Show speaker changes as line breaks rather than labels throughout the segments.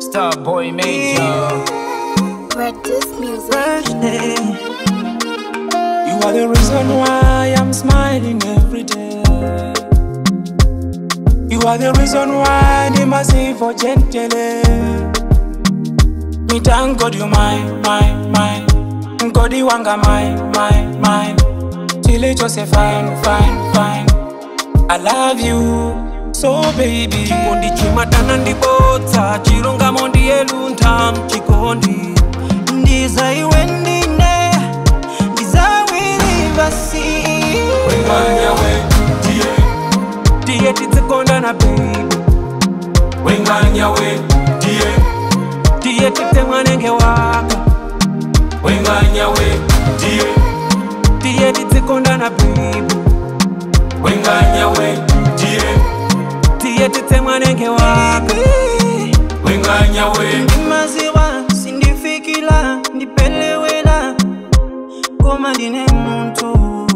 Starboy Major.
Practice music.
birthday. You are the reason why I'm smiling every day. You are the reason why they must say for gently. Me thank God you mine, mine, mine. God you wanga mine, mine, mine. Till it just say fine, fine, fine. I love you so baby.
chikondi chimadana ndibodza chilungamo ndiyelunta mchikondi ndiza iwe ndine ndizawiri basi
Wenganyawe, die,
tiye titsikondana baby
wenganyawe, die,
tiye tite mwanenge waka
wenganyawe, die,
tiye titsikondana baby
wenganyawe, die,
tiye tite mwanenge waka
wenganyawe.
maziwa sindifikila ndipelewela koma ndine muntu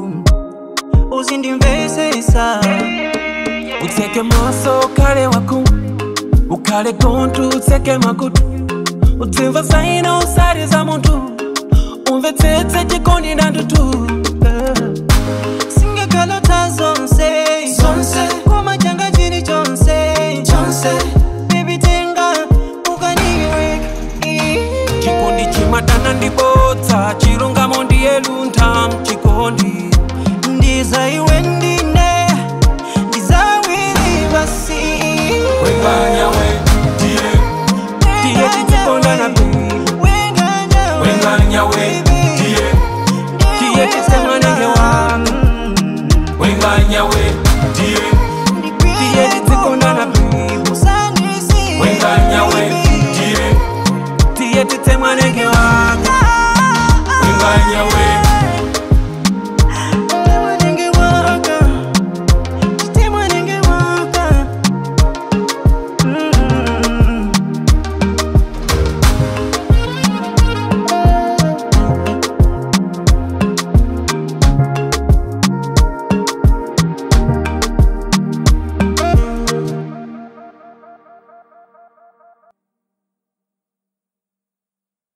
uzindimvesesa utseke maso ukale waku ukale kontu utseke makutu utsimva zaina usari za muntu umve tsetse chikondi ndandutu singekalota zonse
Zonse.
koma changa chili chonse
Chonse.
Baby tenga ukaniweka chikondi chimadana ndibodza chilungamo ndiyelunta mchikondi ndiza iwe ndine ndizawiri basi
Wenganyawe, die,
tiye titsikondana baby
wenganyawe, die,
tiye tise